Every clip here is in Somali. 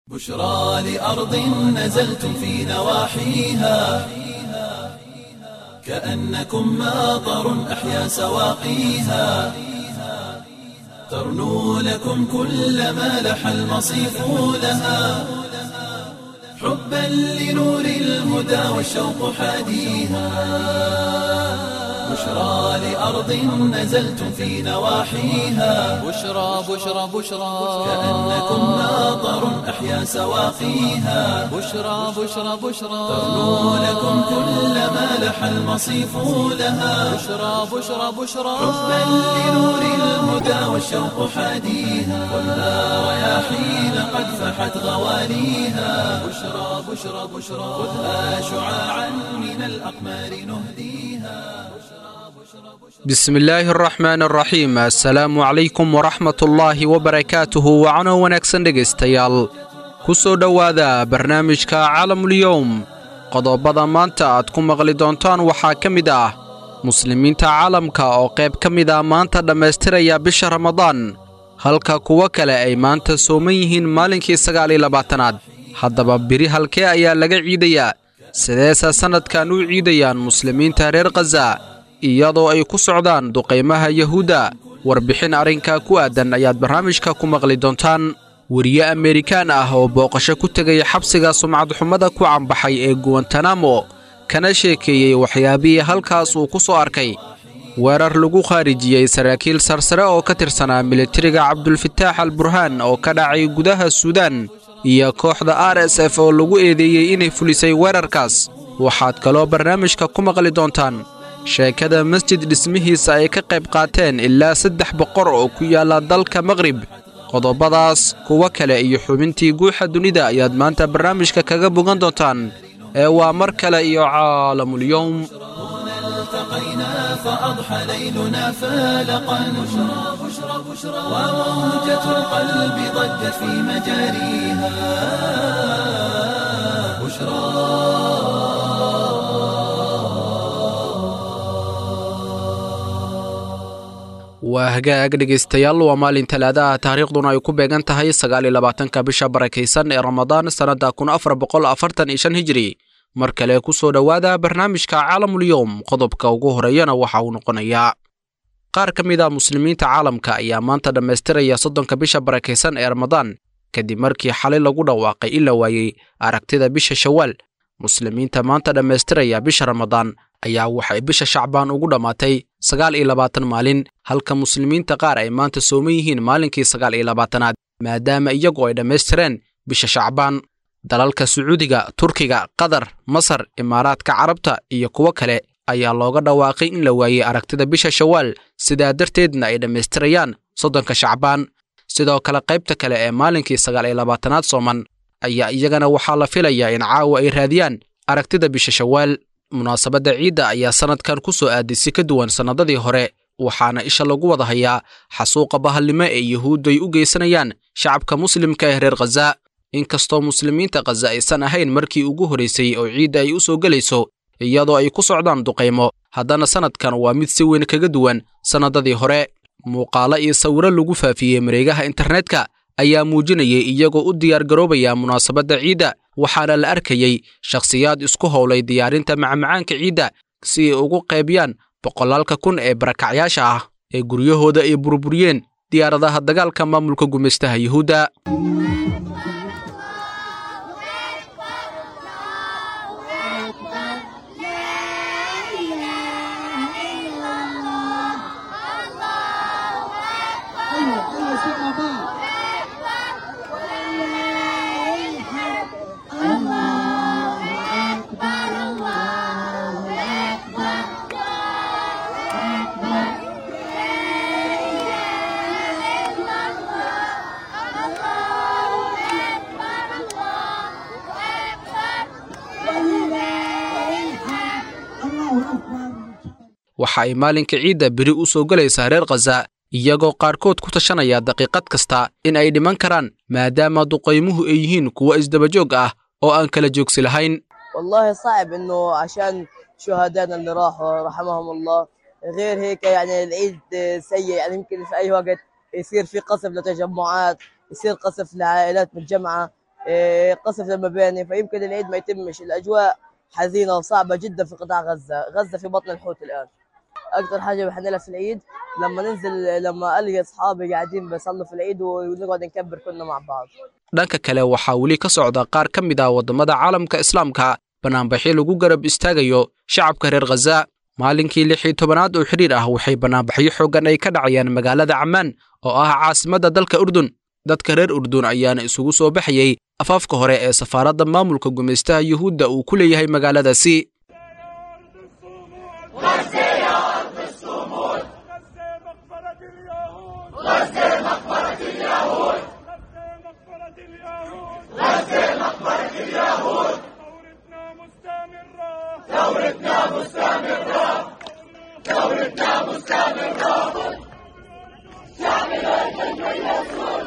بشرى لأرض نزلتم في نواحيها كأنكم ماطر أحيا سواقيها ترنو لكم كل ما لح المصيف لها حبا لنور الهدى والشوق حاديها بشرى لأرض نزلتم في نواحيها بشرى بشرى بشرى كأنكم ماطر أحيا سواقيها بشرى بشرى بشرى ترنو لكم كل ما لح المصيف لها بشرى بشرى بشرى حبا لنور الهدى والشوق حاديها خذها رياحين قد فحت غواليها بشرى بشرى بشرى خذها شعاعا من الأقمار نهديها bismillaahi araxmaan araxiim assalaamu calaykum waraxmatullaahi wabarakaatuhu wacano wanaagsan dhegaystayaal ku soo dhowaada barnaamijka caalamulyowm qodobada maanta aad ku maqli doontaan waxaa ka mid ah muslimiinta caalamka oo qayb ka mid ah maanta dhammaystiraya bisha ramadaan halka kuwo kale ay maanta sooman yihiin maalinkii sagaal iyo labaatanaad haddaba biri halkee ayaa laga ciidayaa sideese sannadkan u ciidayaan muslimiinta reer khaza iyadoo ay ku socdaan duqaymaha yahuudda warbixin arrinkaa ku aadan ayaad barnaamijka ku maqli doontaan weriye amerikaan ah oo booqasho ku tegaya xabsiga sumcadxumada ku cambaxay ee guwantanamo kana sheekeeyey waxyaabihii halkaas uu ku soo arkay weerar lagu khaarijiyey saraakiil sarsare oo ka tirsanaa militariga cabdulfataax al burhaan oo ka dhacay gudaha suudaan iyo kooxda r s f oo lagu eedeeyey inay fulisay weerarkaas waxaad kaloo barnaamijka ku maqli doontaan sheekada masjid dhismihiisa ay ka qayb qaateen ilaa saddex boqor oo ku yaalla dalka maqrib qodobadaas kuwo kale iyo xubintii guuxa dunida ayaad maanta barnaamijka kaga bogan doontaan ee waa mar kale iyo caalamulyowm التقينا فأضحى ليلنا فالقا بشرى بشرى بشرى وموجة القلب ضجت في مجاريها بشرى waa hagaag dhegaystayaal waa maalin talaadaha taariikhduna ay ku beegan tahay sagaal iyo labaatanka bisha barakaysan ee ramadaan sannadda kun afar boqol afartan iyo shan hijiri mar kale ku soo dhowaada barnaamijka caalamulyowm qodobka ugu horeeyana waxa uu noqonayaa qaar ka mid a muslimiinta caalamka ayaa maanta dhammaystiraya soddonka bisha barakaysan ee ramadaan kadib markii xalay lagu dhawaaqay in la waayey aragtida bisha shawaal muslimiinta maanta dhammaystiraya bisha ramadaan ayaa waxay bisha shacbaan ugu dhammaatay sagaal iyo labaatan maalin halka muslimiinta qaar ay maanta sooman yihiin maalinkii sagaal iyo labaatanaad maadaama iyagu ay dhammaystireen bisha shacbaan dalalka sacuudiga turkiga qatar masar imaaraadka carabta iyo kuwo kale ayaa looga dhawaaqay in la waayey aragtida bisha shawaal sidaa darteedna ay dhammaystirayaan soddonka shacbaan sidoo kale qaybta kale ee maalinkii sagaal iyo labaatanaad sooman ayaa iyagana waxaa la filayaa in caawa ay raadiyaan aragtida bisha shawaal munaasabadda ciidda ayaa sannadkan ku soo aaday si ka duwan sannadadii hore waxaana isha lagu wada hayaa xasuuqa bahalnimo ee yuhuuddu ay u geysanayaan shacabka muslimka ee reer khaza inkastoo muslimiinta khaza aysan ahayn markii ugu horraysay oo ciidda ay u soo gelayso iyadoo ay ku socdaan duqaymo haddana sannadkan waa mid si weyn kaga duwan sannadadii hore muuqaalo iyo sawiro lagu faafiyey mareegaha internetka ayaa muujinayay iyagoo u diyaargaroobaya munaasabadda ciidda waxaana la arkayey shakhsiyaad isku howlay diyaarinta macmacaanka ciidda si ay ugu qaybiyaan boqolaalka kun ee barakacyaasha ah ee guryahooda ay burburiyeen diyaaradaha dagaalka maamulka gumaystaha yuhuudda waxa ay maalinka ciidda beri u soo gelaysaa reer khaza iyagoo qaarkood ku tashanaya daqiiqad kasta in ay dhiman karaan maadaama duqaymuhu ay yihiin kuwo isdabajoog ah oo aan kala joogsi lahayn والله صعب انه عشان شهدائنا اللي راحوا رحمهم الله غير هيك يعني العيد سيء يعني يمكن في اي وقت يصير في قصف لتجمعات يصير قصف لعائلات متجمعه إيه، قصف المباني فيمكن العيد ما يتمش الأجواء حزينة وصعبة جدا في قطاع غزة غزة في بطن الحوت الآن أكثر حاجة بحنلها في العيد لما ننزل لما ألقى أصحابي قاعدين بيصلوا في العيد ونقعد نكبر كلنا مع بعض dhanka kale waxaa weli ka socda qaar ka mid ah waddamada caalamka islaamka bannaanbaxyo lagu garab istaagayo shacabka reer khaza maalinkii lix iyo tobanaad oo xidhiir ah waxay bannaanbaxyo xooggan ay ka dhacayaan magaalada cammaan oo ah caasimadda dalka urdun dadka reer urdun ayaana isugu soo baxayey afaafka hore ee safaaradda maamulka gumaystaha yuhuudda uu ku leeyahay magaaladaasi غزة مقبرة اليهود غزة مقبرة اليهود غزة مقبرة اليهود ثورتنا مستمرة ثورتنا مستمرة ثورتنا مستمرة شعبنا يسود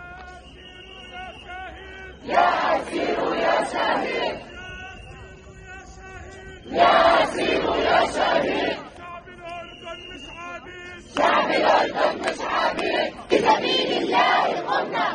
يا أسير يا شهيد يا أسير يا شهيد شعب الأردن مش عبيد شعب الأردن مش عبيد بسبيل الله قمنا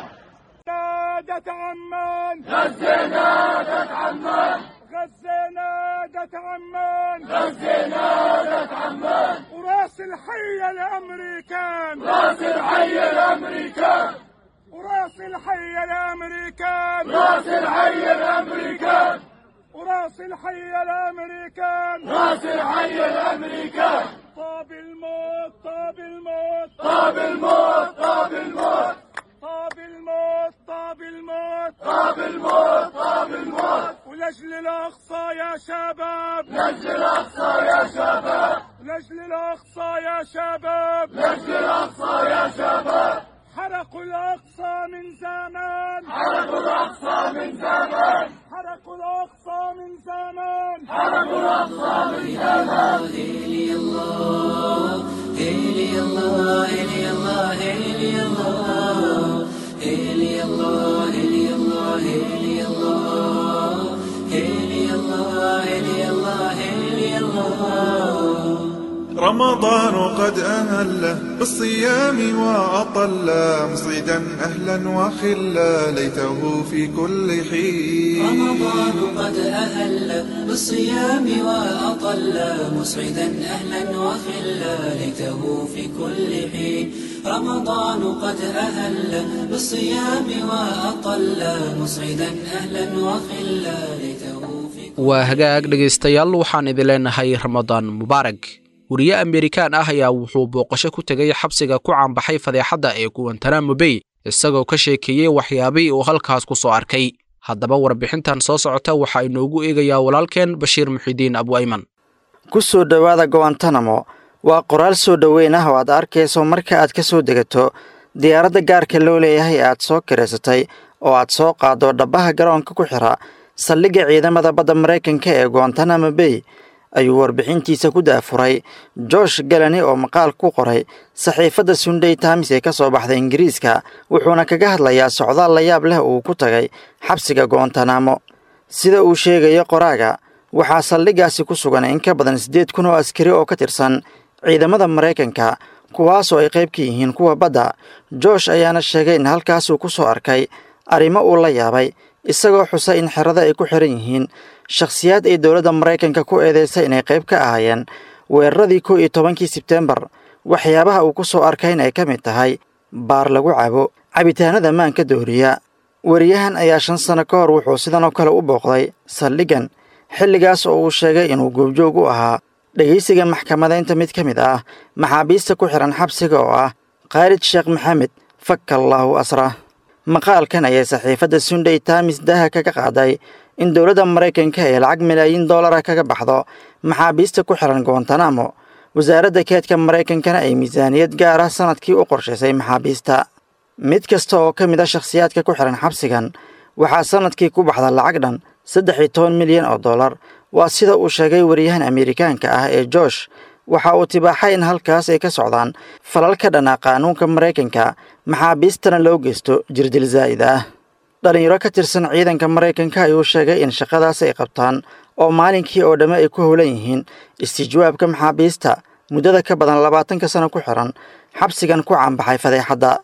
نادت عمان غزة نادت عمان غزة نادت عمان غزة نادت عمان وراس الحي الأمريكان راس الحي الأمريكان وراس الحي الأمريكان راس الحي الأمريكان وراس الحي الأمريكان راس الحي الأمريكان طاب الموت طاب الموت طاب الموت طاب الموت طاب الموت طاب الموت طاب الموت طاب الموت ولجل الأقصى يا شباب لجل الأقصى يا شباب لجل الأقصى يا شباب لجل الأقصى يا شباب حرقوا الأقصى من زمان حرقوا الأقصى من زمان حرقوا الأقصى من زمان حرقوا الأقصى من زمان إلي الله إلي الله إلي الله إلي الله إلي الله إلي الله إلي الله إلي الله إلي الله إلي الله رمضان قد أهله بالصيام وأطل مصيدا أهلا وخلا ليته في كل حين رمضان قد أهل بالصيام وأطل مسعدا أهلا وخلا ليته في كل حين رمضان قد أهل بالصيام وأطل مسعدا أهلا وخلا ليته في كل waa hagaag dhegaystayaal waxaan idin leenahay ramadaan mubaarag wariye amerikaan ah ayaa wuxuu booqasho ku tegay xabsiga ku caanbaxay fadeexadda ee guwantanamo bay isagoo ka sheekeeyey waxyaabihii uu halkaas ku soo arkay haddaba warbixintan soo socota waxaa inoogu eegayaa walaalkeen bashiir muxidiin abu ayman ku soo dhowaada gowantanamo waa qoraal soo dhoweyn ah oo aad arkayso marka aad ka soo degato diyaaradda gaarka loo leeyahay ee aad soo kiraysatay oo aad soo qaaddo dhabbaha garoonka ku xira saldhigga ciidamada badda maraykanka ee guantanamo bay ayuu warbixintiisa ku daafuray josh galani oo maqaal ku qoray saxiifadda sunday times ee ka soo baxda ingiriiska wuxuuna kaga hadlayaa socdaal la yaab leh uu ku tagay xabsiga guantanamo sida uu sheegayo qoraaga waxaa saldhiggaasi ku sugan in ka badan siddeed kun oo askari oo ka tirsan ciidamada maraykanka kuwaasoo ay qayb ka yihiin kuwa badda josh ayaana sheegay in halkaasuu ku soo arkay arrimo uu la yaabay isagoo xusay in xerada ay ku xiran yihiin shakhsiyaad ay dowladda maraykanka ku eedeysay inay qayb ka ahaayeen weeraradii kow iyo tobankii sebteembar waxyaabaha uu ku soo arkay in ay ka mid tahay baar lagu cabo cabitaanada maanka dooriya wariyahan ayaa shan sano ka hor wuxuu sidan oo kale u booqday saldhiggan xilligaas oo uu sheegay inuu goobjoog u ahaa dhegaysiga maxkamadaynta mid ka mid ah maxaabiista ku xihan xabsiga oo ah khaalid sheekh maxamed fakallaahu asra maqaalkan ayay saxiifadda sunday times daha kaga qaaday in dowladda maraykanka ay lacag malaayiin dollara kaga baxdo maxaabiista ku xihan guantanamo wasaaradda keedka maraykankana ay miisaaniyad gaar ah sanadkii u qorshaysay maxaabiista mid kasta oo ka mid a shakhsiyaadka ku xihan xabsigan waxaa sanadkii ku baxda lacag dhan saddex iyo toban milyan oo dollar waa sida uu sheegay wariyahan amerikaanka ah ee josh waxa uu tibaaxay in halkaas ay ka socdaan falal ka dhanaa qaanuunka maraykanka maxaabiistana loo geysto jirdil zaa'id ah dhallinyaro ka tirsan ciidanka maraykanka ayuu sheegay in shaqadaas ay qabtaan oo maalinkii oo dhamme ay ku howlan yihiin istijwaabka maxaabiista muddada ka badan labaatanka sano ku xiran xabsigan ku caanbaxay fadeexadda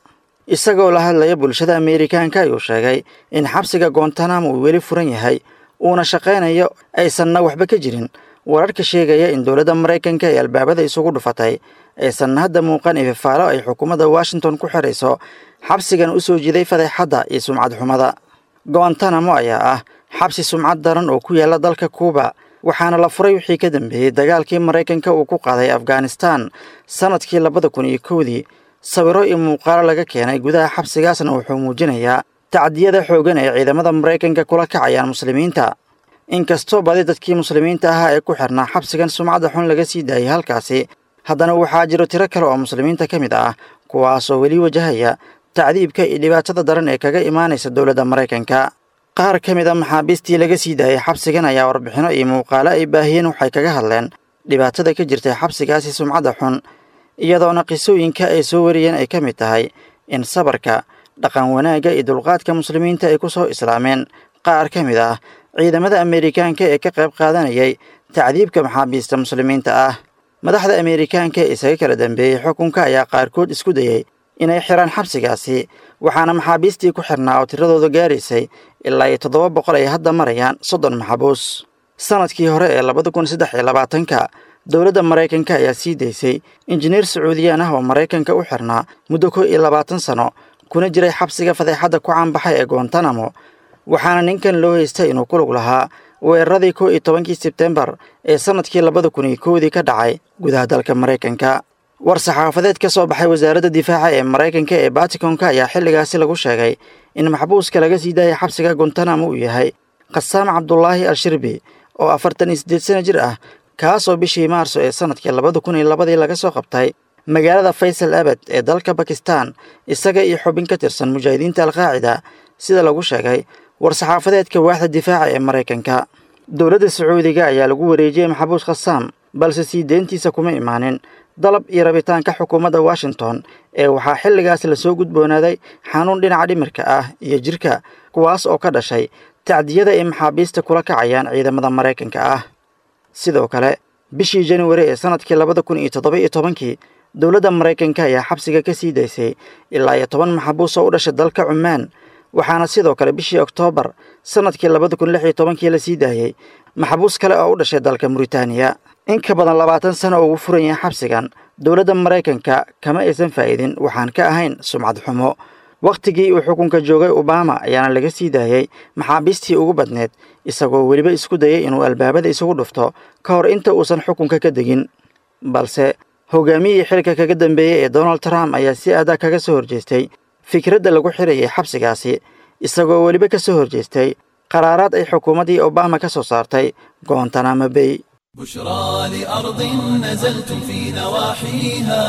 isagoo la hadlaya bulshada ameerikaanka ayuu sheegay in xabsiga goontanamo uu weli furan yahay uuna shaqaynayo aysanna waxba ka jirin wararka sheegaya in dowladda maraykanka ee albaabada isugu dhufatay aysan hadda muuqan ififaalo ay xukuumadda washington ku xirayso xabsigan u soo jiday fadeexadda iyo sumcad xumada goontanamo ayaa ah xabsi sumcad daran oo ku yaalla dalka kuuba waxaana la furay wixii ka dambeeyey dagaalkii maraykanka uu ku qaaday afghanistan sannadkii labada kun iyo kowdii sawiro iyo muuqaalo laga keenay gudaha xabsigaasna wuxuu muujinayaa tacdiyada xooggan ee ciidamada maraykanka kula kacayaan muslimiinta inkastoo badi dadkii muslimiinta ahaa ee ku xirnaa xabsigan sumcadda xun laga sii daayay halkaasi haddana waxaa jiro tiro kale oo muslimiinta ka mid ah kuwaasoo weli wajahaya tacdiibka iyo dhibaatada daran ee kaga imaanaysa dowladda maraykanka qaar ka mid a maxaabiistii laga sii daayay xabsigan ayaa warbixino iyo muuqaalo ay baahiyeen waxay kaga hadleen dhibaatada ka jirtay xabsigaasi sumcadda xun iyadoona qisooyinka ay soo wariyeen ay ka mid tahay in sabarka dhaqan wanaagga iyo dulqaadka muslimiinta ay ku soo islaameen qaar ka mid ah ciidamada ameerikaanka ee ka qayb qaadanayay tacdiibka maxaabiista muslimiinta ah madaxda ameerikaanka ee isaga kala dambeeyey xukunka ayaa qaarkood isku dayey inay xiraan xabsigaasi waxaana maxaabiistii ku xirnaa oo tiradooda gaaraysay ilaa iyo toddoba boqol ay hadda marayaan soddon maxabuus sannadkii hore ee labada kun saddex iyo labaatanka dowladda maraykanka ayaa sii daysay injineer sacuudiyaan ah oo maraykanka u xirnaa muddo kow iyo labaatan sano kuna jiray xabsiga fadeexadda ku caanbaxay ee goontanamo waxaana ninkan loo haystay inuu ku lug lahaa weeraradii kow iyo tobankii sebtembar ee sannadkii labada kun iyo kowdii ka dhacay gudaha dalka maraykanka war saxaafadeed ka soo baxay wasaaradda difaaca ee maraykanka ee batikonka ayaa xilligaasi lagu sheegay in maxbuuska laga sii daayay xabsiga gontanamo uu yahay khasaam cabdulaahi al-shirbi oo afartan iyo siddeed sana jir ah kaasoo bishii maarso ee sannadkii labada kun iyo labadii laga soo qabtay magaalada faysal abad ee dalka bakistan isaga iyo xubin ka tirsan mujaahidiinta alqaacida sida lagu sheegay war saxaafadeedka waaxda difaaca ee maraykanka dowladda sacuudiga ayaa lagu wareejiyey maxabuus khasaam balse sii deyntiisa kuma imaanin dalab iyo rabitaanka xukuumadda washington ee waxaa xilligaas lasoo gudboonaaday xanuun dhinaca dhimirka ah iyo jirka kuwaas oo ka dhashay tacdiyada ay maxaabiista kula kacayaan ciidamada maraykanka ah sidoo kale bishii januari ee sannadkii labada kun iyo toddoba iyo tobankii dowladda maraykanka ayaa xabsiga ka sii daysay ilaa iyo toban maxabuus oo u dhashay dalka cumaan waxaana sidoo kale bishii oktoobar sannadkii labada kun lix iyo tobankii la sii daayey maxabuus kale oo u dhashay dalka muritaaniya in ka badan labaatan sano oo ugu furan yahay xabsigan dowladda maraykanka kama aysan faa'idin waxaan ka ahayn sumcad xumo wakhtigii uu xukunka joogay obama ayaana laga sii daayey maxaabiistii ugu badneed isagoo weliba isku dayay inuu albaabada isugu dhufto ka hor inta uusan xukunka ka degin balse hogaamiyihii xilka kaga dambeeyey ee donald trump ayaa si adag kaga soo horjeestay fikradda lagu xirayay xabsigaasi isagoo weliba ka soo horjeestay qaraaraad ay xukuumaddii obama ka soo saartay goontanamo bay بشرى لأرض نزلتم في نواحيها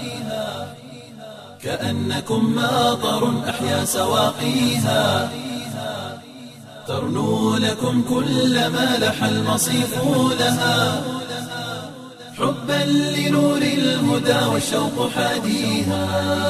كأنكم ماطر أحيا سواقيها ترنو لكم كل ما لح المصيف لها حبا لنور الهدى والشوق حاديها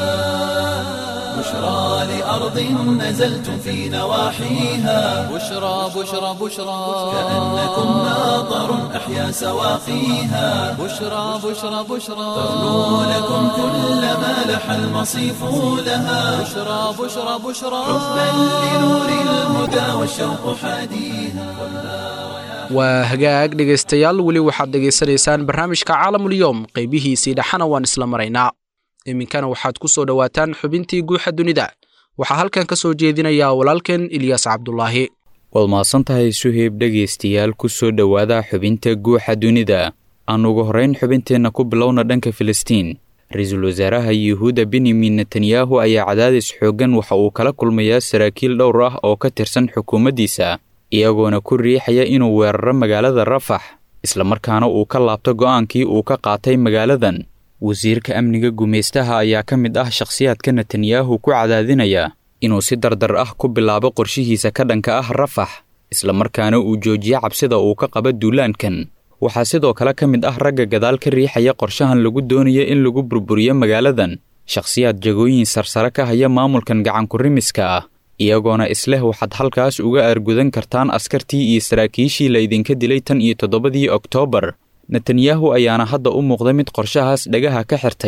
بشرى لأرض نزلتم في نواحيها بشرى بشرى بشرى كأنكم ماطر أحيا سواقيها بشرى بشرى بشرى ترنو لكم كل ما لح المصيف لها بشرى بشرى بشرى حبا لنور الهدى والشوق حاديها waa hagaag dhegaystayaal weli waxaad dhegaysanaysaan barnaamijka caalamulyoom qaybihiisii dhexana waan isla maraynaa iminkana waxaad ku soo dhowaataan xubintii guuxa dunida waxaa halkan ka soo jeedinayaa walaalkeen ilyaas cabdulaahi waad mahadsan tahay suheyb dhegaystayaal ku soo dhowaada xubinta guuxa dunida aan ugu horrayn xubinteenna ku bilowna dhanka filistiin ra-iisul wasaaraha yuhuudda benyamin netanyahu ayaa cadaadis xooggan waxa uu kala kulmayaa saraakiil dhowr ah oo ka tirsan xukuumaddiisa iyagoona ku riixaya inuu weeraro magaalada rafax islamarkaana uu ka laabto go'aankii uu ka qaatay magaaladan wasiirka amniga gumaystaha ayaa ka mid ah shakhsiyaadka netanyahu ku cadaadinaya inuu si dardar ah ku bilaabo qorshihiisa ka dhanka ah rafax islamarkaana uu joojiyo cabsida uu ka qaba duulaankan waxaa sidoo kale ka mid ah ragga gadaal ka riixaya qorshahan lagu doonayo in lagu burburiyo magaaladan shakhsiyaad jagooyin sarsare ka haya maamulkan gacankurimiska ah iyagoona isleh waxaad halkaas uga aargudan kartaan askartii iyo saraakiishii la idinka dilay tan iyo toddobadii oktoobar netanyahu ayaana hadda u muuqda mid qorshahaas dhagaha ka xirtay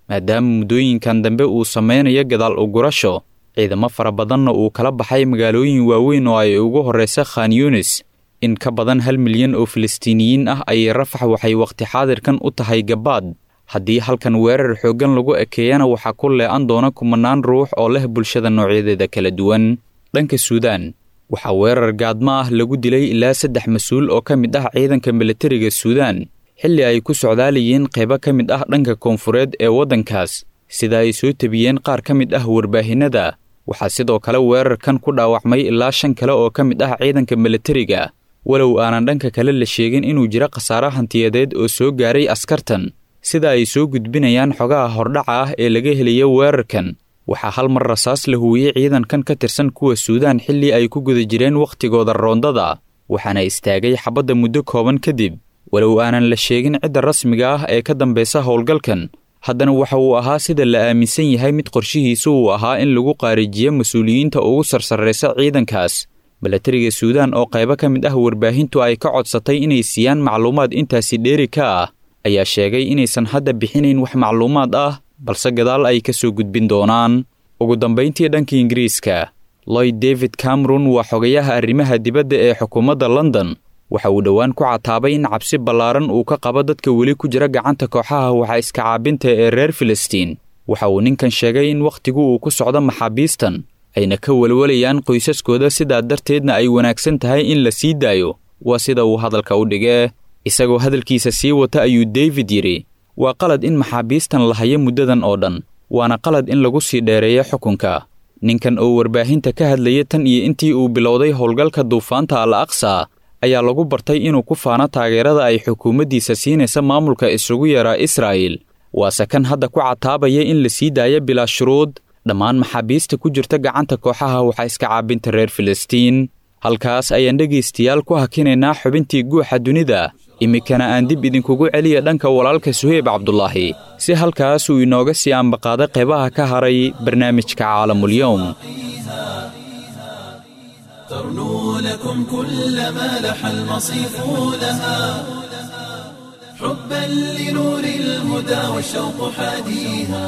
maadaama muddooyinkan dambe uu sameynayo gadaal ugurasho ciidamo fara badanna uu kala baxay magaalooyin waaweyn oo ay ugu horraysa khan yunis in ka badan hal milyan oo filistiiniyiin ah ayay rafax waxay wakhti xaadirkan u tahay gabaad haddii halkan weerar xooggan lagu ekeeyana waxaa ku lee'an doona kumanaan ruux oo leh bulshada noocyadeeda kala duwan dhanka suudaan waxaa weerar gaadmo ah lagu dilay ilaa saddex mas-uul oo ka mid ah ciidanka militariga suudaan xilli ay ku socdaalayeen qaybo ka mid ah dhanka koonfureed ee waddankaas sida ay soo tebiyeen qaar ka mid ah warbaahinnada waxaa sidoo kale weerarkan ku dhaawacmay ilaa shan kale oo ka mid ah ciidanka militariga walow aanan dhanka kale la sheegin inuu jiro khasaare hantiyadeed oo soo gaaray askartan sida ay soo gudbinayaan xogaha hordhaca ah ee laga helayo weerarkan waxaa hal mar rasaas la huwiyey ciidankan ka tirsan kuwa suudaan xilli ay ku guda jireen wakhtigooda roondada waxaana istaagay xabadda muddo kooban kadib walow aanan la sheegin cidda rasmiga ah ee ka dambaysa howlgalkan haddana waxa uu ahaa sida la aaminsan yahay mid qorshihiisu uu ahaa in lagu qaarijiyo mas-uuliyiinta ugu sarsarraysa ciidankaas milatariga suudaan oo qaybo ka mid ah warbaahintu ay ka codsatay inay siiyaan macluumaad intaasi dheeri ka ah ayaa sheegay inaysan hadda bixinayn wax macluumaad ah balse gadaal ay ka soo gudbin doonaan ugu dambayntii dhanka ingiriiska lloyd david cameron waa xogayaha arrimaha dibadda ee xukuumadda london waxa uu dhowaan ku cataabay in cabsi ballaaran uu ka qabo dadka weli ku jira gacanta kooxaha waxa iska caabinta ee reer filistiin waxa uu ninkan sheegay in wakhtigu uu ku socdo maxaabiistan ayna ka welwalayaan qoysaskooda sidaa darteedna ay wanaagsan tahay in la sii daayo waa sida uu hadalka u dhigee isagoo hadalkiisa sii wata ayuu david yidhi waa qalad in maxaabiistan la hayo muddadan oo dhan waana qalad in lagu sii dheereeyo xukunka ninkan oo warbaahinta ka hadlaya tan iyo intii uu bilowday howlgalka duufaanta al aqsa ayaa lagu bartay inuu ku faano taageerada ay xukuumaddiisa siinaysa maamulka isugu yaraa israa'il waase kan hadda ku cataabaya in la sii daayo bilaa shuruud dhammaan maxaabiista ku jirta gacanta kooxaha waxaa iska caabinta reer filistiin halkaas ayaan dhegaystayaal ku hakinaynaa xubintii guuxa dunida iminkana aan dib idinkugu celiya dhanka walaalka suheyb cabdulaahi si halkaas uu inooga sii ambaqaaday qaybaha ka haray barnaamijka caalamulyowm ترنو لكم كل ما لح المصيف لها حبا لنور الهدى والشوق حاديها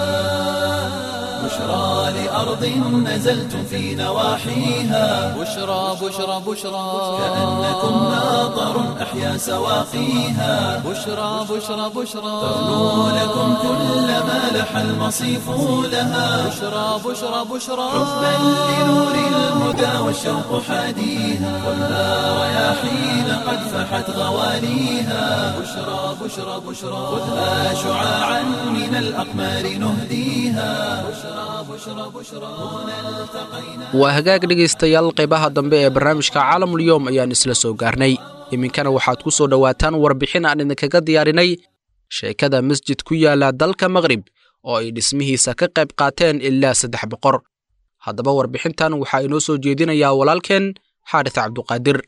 بشرى لأرض نزلتم في نواحيها بشرى بشرى بشرى كأنكم ناظر أحيا سواقيها بشرى بشرى بشرى ترنو لكم كل ما لح المصيف لها بشرى بشرى بشرى حبا لنور الهدى والشوق حاديها ولا رياحين قد فحت غواليها بشرى بشرى بشرى خذها شعاعا من الأقمار نهديها بشرى بشرى بشرى هنا التقينا waa hagaag dhegaystayaal qaybaha dambe ee barnaamijka caalamulyoom ayaan isla soo gaarnay iminkana waxaad ku soo dhowaataan warbixin aan idinkaga diyaarinay sheekada masjid ku yaala dalka maqrib oo ay dhismihiisa ka qayb qaateen ilaa saddex boqor haddaba warbixintan waxaa inoo soo jeedinayaa walaalkeen xaadis cabduqaadir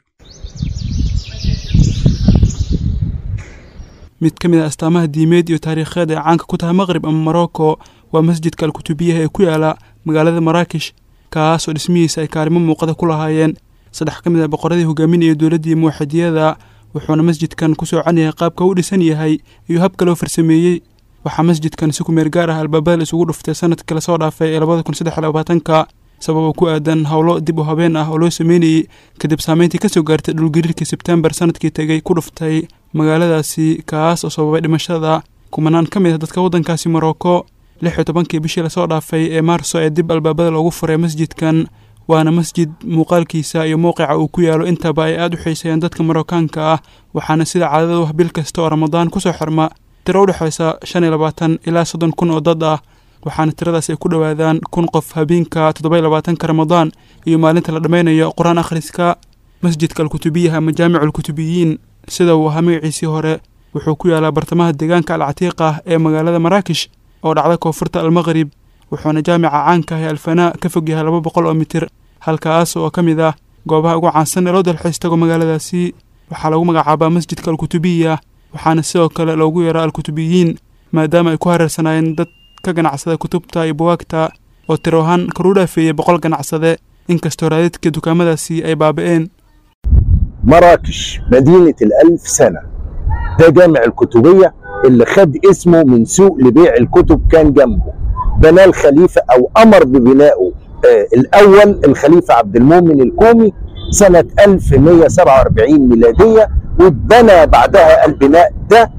mid ka mid a astaamaha diimeed iyo taariikheed ee caanka ku tahay maqrib ama morocco waa masjidka alkutubiyaha ee ku yaala magaalada maraakish kaas oo dhismihiisa ay kaalimo muuqada ku lahaayeen saddex ka mid a boqoradii hogaaminaya dowladdii muwaxidiyada wuxuuna masjidkan ku soocan yahay qaabka u dhisan yahay iyo habka loo farsameeyey waxaa masjidkan si ku meel gaar ah albaabada la isugu dhuftay sanadkii lasoo dhaafay ee labada kun saddex iyo labaatanka sababa ku aadan howlo dib u habeen ah oo loo sameynayey kadib saameyntii kasoo gaartay dhulgariirkii sebtembar sanadkii tegay ku dhuftay magaaladaasi kaas oo sababay dhimashada kumanaan ka mid ah dadka waddankaasi morocco lix iyo tobankii bishii lasoo dhaafay ee maarso ee dib albaabada loogu furay masjidkan waana masjid muuqaalkiisa iyo mowqica uu ku yaalo intaba ay aada u xiiseeyaan dadka marookaanka ah waxaana sida caadada wax bil kasta oo ramadaan kusoo xirma tiro u dhexaysa shan iyo labaatan ilaa soddon kun oo dad ah waxaana tiradaas ay ku dhowaadaan kun qof habeenka toddoba iyo labaatanka ramadaan iyo maalinta la dhammaynayo qur-aan akhriska masjidka alkutubiyaha ama jaamicu alkutubiyiin sida uu ahaa magaciisii hore wuxuu ku yaalaa bartamaha deegaanka alcatiiq ah ee magaalada maraakish oo dhacda koonfurta almaqrib wuxuuna jaamica caanka ah ee alfanaa ka fog yahay laba boqol oo mitir halkaas oo ka mid ah goobaha ugu caansan ee loo dalxiis tago magaaladaasi waxaa lagu magacaabaa masjidka alkutubiya waxaana sidoo kale loogu yeeraa alkutubiyiin maadaama ay ku hareersanaayeen dad ka ganacsada kutubta iyo buwaagta oo tiro ahaan karu dhaafeeyey boqol ganacsade inkastoo raadadka dukaamadaasi ay baaba'een مراكش مدينة الألف سنة ده جامع الكتبية اللي خد اسمه من سوق لبيع الكتب كان جنبه بناه الخليفة أو أمر ببنائه آه الأول الخليفة عبد المؤمن الكومي سنة 1147 ميلادية واتبنى بعدها البناء ده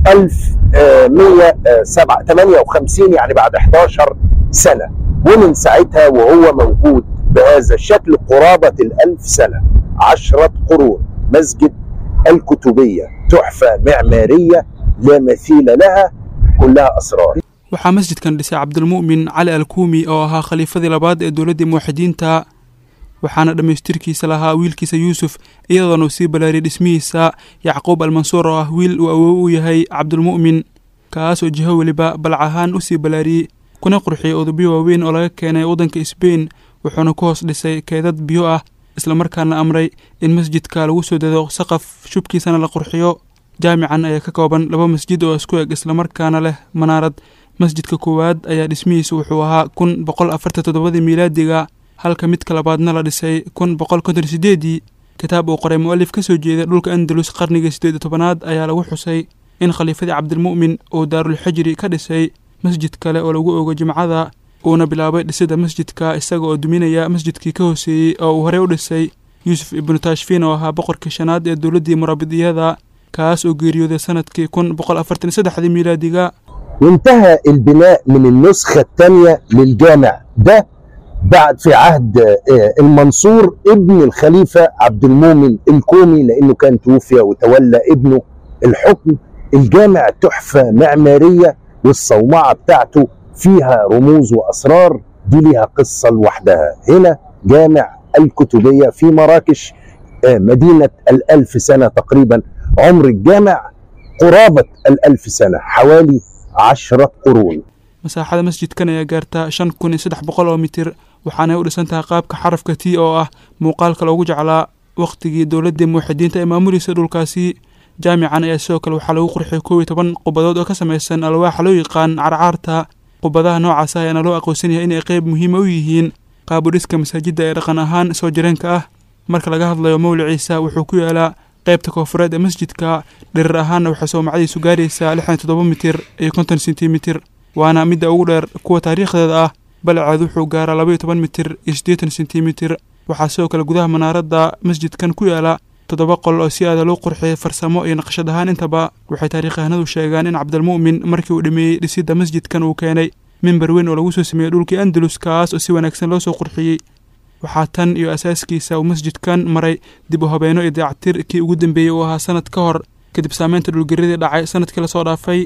1158 يعني بعد 11 سنة ومن ساعتها وهو موجود بهذا الشكل قرابة الألف سنة عشرة قرون مسجد الكتبية تحفة معمارية لا مثيل لها كلها أسرار waxaa masjidkan dhisay cabdilmu'min cali alkuumi oo ahaa khaliifadii labaad ee dowladdii muwaxidiinta waxaana dhammaystirkiisa lahaa wiilkiisa yuusuf iyadoona uu sii balaariyay dhismihiisa yacquub almansuur oo ah wiil uu awow u yahay cabdilmu'min kaas oo jiho weliba balc ahaan u sii balaariyey kuna qurxiyey udubyo waaweyn oo laga keenay waddanka sbein wuxuuna ku hoos dhisay keedad biyo ah islamarkaana amray in masjidka lagu soo dado saqaf shubkiisana la qurxiyo jaamican ayaa ka kooban laba masjid oo isku eg islamarkaana leh manaarad masjidka koowaad ayaa dhismihiisa wuxuu ahaa kun boqol afartan toddobadii miilaadiga halka midka labaadna la dhisay kun boqol konton sideedii kitaab uu qoray mu'alif ka soo jeeda dhulka andalus qarnigii siddeed iyo tobanaad ayaa lagu xusay in khaliifadii cabdilmu'min uu daarulxijri ka dhisay masjid kale oo lagu ogo jimcada uuna bilaabay dhisidda masjidka isaga oo duminaya masjidkii ka hooseeyey oo uu horey u dhisay yuusuf ibnu taashfiin oo ahaa boqorkii shanaad ee dowladdii murabidiyada kaas oo geeriyooday sanadkii kun boqol afartan iyo saddexdii miilaadiga وانتهى البناء من النسخة الثانية للجامع ده بعد في عهد آه، المنصور ابن الخليفة عبد المؤمن الكومي لأنه كان توفي وتولى ابنه الحكم الجامع تحفة معمارية والصومعة بتاعته فيها رموز وأسرار دي ليها قصة لوحدها هنا جامع الكتبية في مراكش آه، مدينة الألف سنة تقريبا عمر الجامع قرابة الألف سنة حوالي عشرة قرون masaaxada masjidkan ayaa gaartaa shan kun iyo saddex boqol oo mitir waxaanay u dhisan tahay qaabka xarafka t oo ah muuqaalka loogu jeclaa wakhtigii dowladdii muwaxidiinta ee maamulaysa dhulkaasi jaamican ayaa sidoo kale waxaa lagu qurxiyay kow iyo toban qubadood oo ka samaysan alwaaxa loo yaqaan carcaarta qubadaha noocaas ah ayaana loo aqoonsan yahay inay qayb muhiima u yihiin qaabudhiska masaajidda ee dhaqan ahaan soo jireenka ah marka laga hadlayo mowliciisa wuxuu ku yaalaa qaybta koofureed ee masjidka dhirir ahaanna waxay soomacadiisu gaaraysaa lixdan toddoba mitir iyo konton sentimitir waana midda ugu dheer kuwa taariikhdeeda ah balaceed wuxuu gaaraa labaiyo toban mitir iyo siddeetan sentimitir waxaa sidoo kale gudaha manaaradda masjidkan ku yaala toddoba qol oo si aada loo qurxiyay farsamo iyo naqshad ahaan intaba waxay taariikhahanadu sheegaan in cabdilmu'min markii uu dhameeyey dhisidda masjidkan uu keenay mimbar weyn oo lagu soo sameeyey dhulkii andalus kaas oo si wanaagsan loo soo qurxiyey waxaa tan iyo asaaskiisa uu masjidkan maray dib u habeeno iyo dayactir kii ugu dambeeyey uu ahaa sanad ka hor kadib saameynta dhulgeridii dhacay sanadkii lasoo dhaafay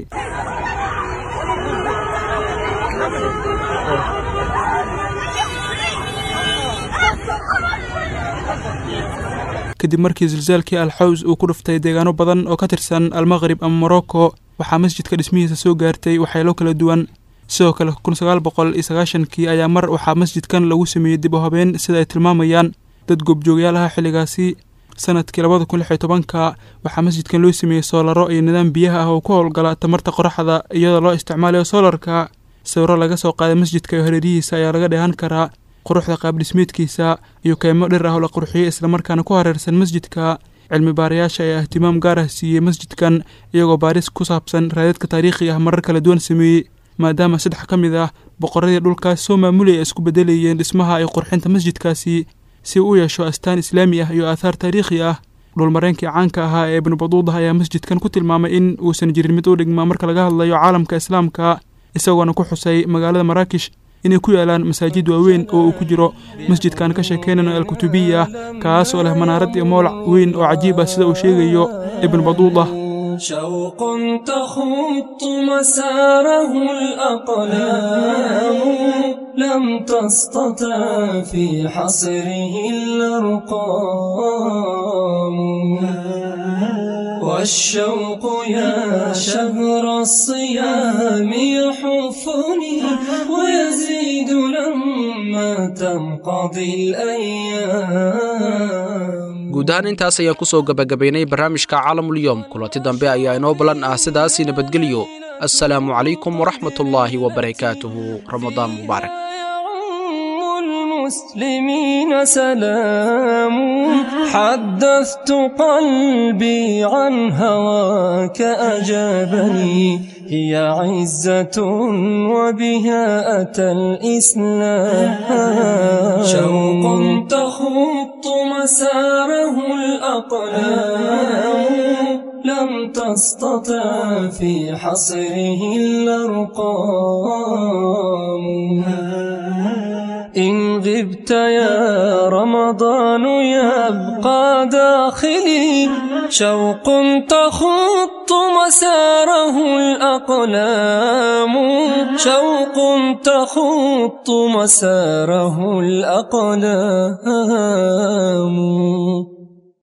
kadib markii zilzaalkii alxaws uu ku dhuftay deegaano badan oo ka tirsan almaqrib ama morocco waxaa masjidka dhismihiisa soo gaartay waxyeelo kala duwan sidoo kale kun sagaal boqol iyo sagaashankii ayaa mar waxaa masjidkan lagu sameeyey dib u habeen sida ay tilmaamayaan dad goobjoogyaal aha xilligaasi sanadkii labada kun lix iyo tobanka waxaa masjidkan loo sameeyey soolaro iyo nidaam biyaha ah oo ku howlgala tamarta qoraxda iyadoo loo isticmaalayo soolarka sawiro laga soo qaaday masjidka iyo hareerihiisa ayaa laga dheehan karaa quruxda qaabdhismeedkiisa iyo keymo dhir ah oo la qurxiyey islamarkaana ku hareersan masjidka cilmi baarayaasha ayaa ihtimaam gaar ah siiyey masjidkan iyagoo baaris ku saabsan raadadka taariikhiga ah marar kala duwan sameeyey maadaama saddex ka mid ah boqoradii dhulkaas soo maamulaya ay isku beddelayeen dhismaha iyo qurxinta masjidkaasi si uu u yeesho astaan islaami ah iyo aathaar taariikhi ah dhulmareenkii caanka ahaa ee ibnu baduudah ayaa masjidkan ku tilmaamay in uusan jirin mid u dhigma marka laga hadlayo caalamka islaamka isagoona ku xusay magaalada maraakish inay ku yaalaan masaajid waaweyn oo uu ku jiro masjidkan ka sheekeynano alkutubiya kaas oo leh manaarad iyo moolac weyn oo cajiib ah sida uu sheegayo ibnu baduudah شوق تخط مساره الأقلام لم تستطع في حصره الأرقام والشوق يا شهر الصيام يحفني ويزيد لما تنقضي الأيام guud ahaan intaas ayaan ku soo gebagabaynay barnaamijka caalamulyoom kulanti dambe ayaa inoo ballan ah sidaasii nabadgelyo assalaamu calaykum waraxmatullaahi wabarakaatuhu ramadaan mubaarak المسلمين سلام حدثت قلبي عن هواك أجابني هي عزة وبها أتى الإسلام شوق تخط مساره الأقلام لم تستطع في حصره الأرقام إن غبت يا رمضان يبقى داخلي شوق تخط مساره الأقلام شوق تخط مساره الأقلام